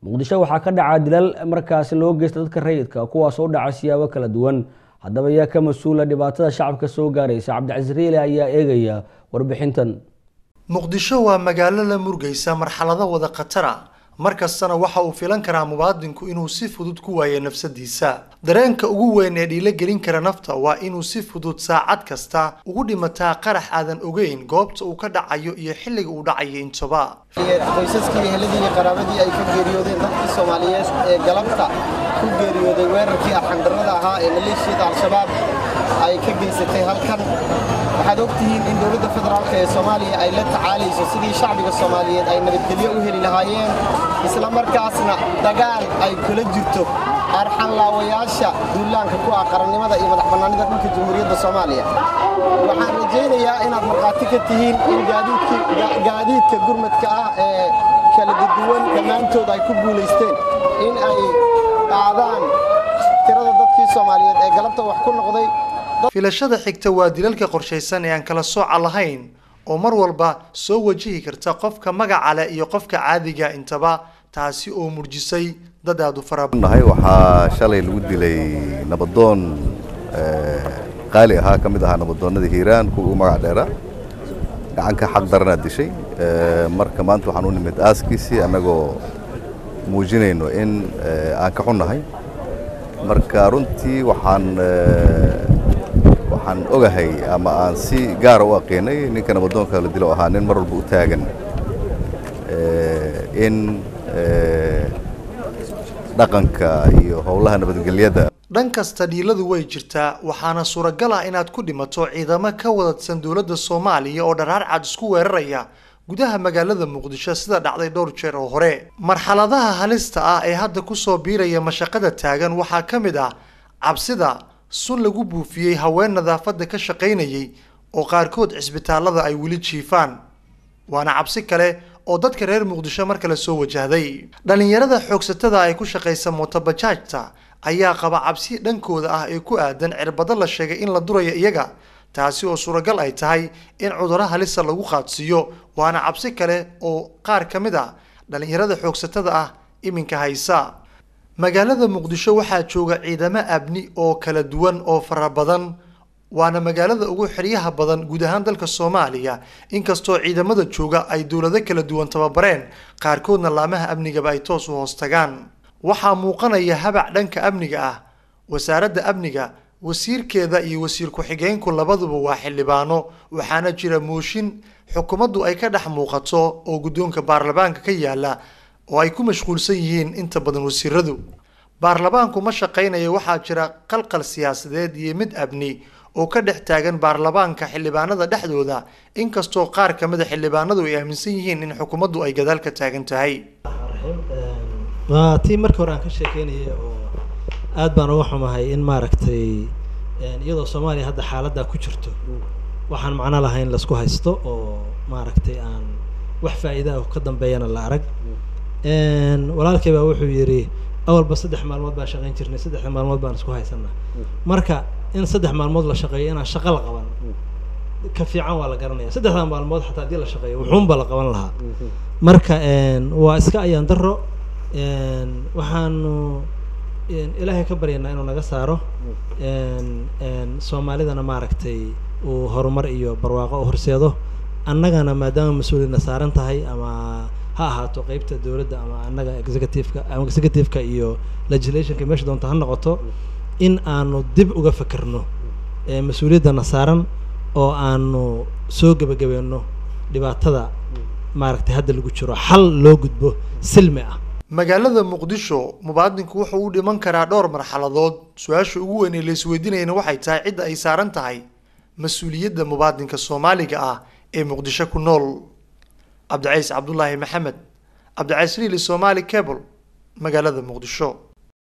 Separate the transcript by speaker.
Speaker 1: muqdisho waxaa ka dhaca dilal markaasi loo geysta dadka rayidka kuwaas oo dhaca siyaabo kala duwan haddaba yaa ka mas-uula dhibaatada shacabka soo gaaraysa cabdicasiis riile ayaa eegaya warbixintan
Speaker 2: muqdisho waa magaalo la murgaysa marxalado wada khatara mar kastana waxa uu filan karaa mubaadinku inuu si fudud ku waayo nafsadiisa dareenka ugu weyn ee dhiilo gelin kara nafta waa inuu si fudud saacad kasta ugu dhimataa qarax aadan ogeyn goobta uu ka dhacayo iyo xilliga uu dhacayo intaba
Speaker 3: qoysaskii eheladii iyo qaraabadii ay ka geeriyoodeen dadkii soomaaliyeed ee galabta ku geeriyooday weerarkii arxandarrada ahaa ee maleeshiyada al-shabaab ay ka geysatay halkan waxaad ogtihiin in dowladda federaalk ee soomaaliya ay la tacaalayso sidii shacbiga soomaaliyeed ay nabadgelyo u heli lahaayeen isla markaasna dagaal ay kula jirto arxanlaawayaasha duulaanka ku ah qarannimada iyo madax bannaanida dhulka jamhuuriyadda soomaaliya waxaan rajaynayaa inaad markhaati ka tihiin in gaadiidka gurmadka ah ee kala duwan dhammaantood ay ku guulaysteen in ay qaadaan tirada dadkii soomaaliyeed ee galabta wax ku noqday
Speaker 2: filashada xigta waa dilalka qorshaysan ee aan kala sooca lahayn oo mar walba soo wajihi karta qofka magaca leh iyo qofka caadiga intaba taasi oo murjisay dad aad u farabadannahay
Speaker 4: waxaa shalay lagu dilay nabadoon qaali ahaa ka mid ahaa nabadoonnada hiiraan kuwa ugu magac dheera gacanka xaq daranaa dishay marka maanta waxaan u nimid aaskiisii annagoo muujinayno in aan ka xunnahay marka runtii waxaan waxaan ogahay ama aan si gaara u aqiinay ninka nabadoonka la dilo ahaa nin mar walba u taagan in dhaqanka iyo howlaha nabadgelyada
Speaker 2: dhan kasta dhiiladu way jirtaa waxaana suuragal ah inaad ku dhimato ciidamo ka wadadsan dowladda soomaaliya oo dharaar cad isku weeraraya gudaha magaalada muqdisho sida dhacday dhowr jeer oo hore marxaladaha halista ah ee hadda kusoo biiraya mashaqada taagan waxaa ka mid ah cabsida sun lagu buufiyey haween nadaafadda ka shaqaynayay oo qaarkood cisbitaallada ay weli jiifaan waana cabsi kale oo dadka reer muqdisho mar kale soo wajahday dhallinyarada xoogsatada ay ku shaqaysa mootobajaajta ayaa qaba cabsi dhankooda ah ee ku aadan cirbado la sheegay in la durayo iyaga taasi oo suuragal ay tahay in cudurro halisa lagu qaadsiiyo waana cabsi kale oo qaar ka mid a dhallinyarada xoogsatada ah iminka haysa magaalada muqdisho waxaa jooga ciidamo abni oo kala duwan oo fara badan waana magaalada ugu xeryaha badan guud ahaan dalka soomaaliya inkastoo ciidamada jooga ay dowlado kala duwan tababareen qaarkoodna laamaha amnigaba ay toos u hoos tagaan waxaa muuqanaya habac dhanka amniga ah wasaaradda amniga wasiirkeeda iyo wasiir ku-xigeenku labaduba waa xildhibaano waxaana jira mooshin xukuumaddu ay ka dhex muuqato oo guddoonka baarlamaanka ka yaala oo ay ku mashquulsan yihiin inta badan wasiiradu baarlamaanku ma shaqaynayo waxaa jira qalqal siyaasadeed iyo mid abni oo ka dhex taagan baarlamaanka xildhibaanada dhexdooda inkastoo qaar ka mida xildhibaanadu ay aaminsan yihiin in xukuumaddu ay gadaal ka taagan tahay
Speaker 5: waa tii markii hore aan ka sheekeynayay oo aad baan uga xumahay in maaragtay iyadoo soomaaliya hadda xaaladdaa ku jirto waxaan macno lahayn laisku haysto oo maaragtay aan wax faa'iida ah ka dambeeyana la arag walaalkay baa wuxuu yidhi awalba saddex maalmood baan shaqayn jirnay saddexda maalmood baan isku haysanaa marka in saddex maalmood la shaqeeyo inaan shaqo la qaban ka fiican waa la garanaya saddexda maalmood xataa haddii la shaqeeyo wuxuunba la qaban lahaa marka waa iska ayaan daro waxaanu ilaahay ka baryanaa inuu naga saaro soomaalidana maaragtay uu horumar iyo barwaaqo u horseedo annagana maadaama mas-uuliyadna saaran tahay ama ha ahaato qeybta dowladda ama annaga executiveka ama executiveka iyo legislationka meesha doonta ha noqoto in aanu dib uga fekerno mas-uuliyaddana saaran oo aanu soo gebagabeeno dhibaatada maaragtay hadda lagu jiro xal loo gudbo silmi ah
Speaker 2: magaalada muqdisho mubaadinku wuxuu u dhiman karaa dhowr marxaladood su-aasha ugu weyn ee laisweydiinayana waxay tahay cidda ay saaran tahay mas-uuliyadda mubaadinka soomaaliga ah ee muqdisho ku nool cabdicays cabdulaahi maxamed cabdicays riili somaali cable magaalada muqdisho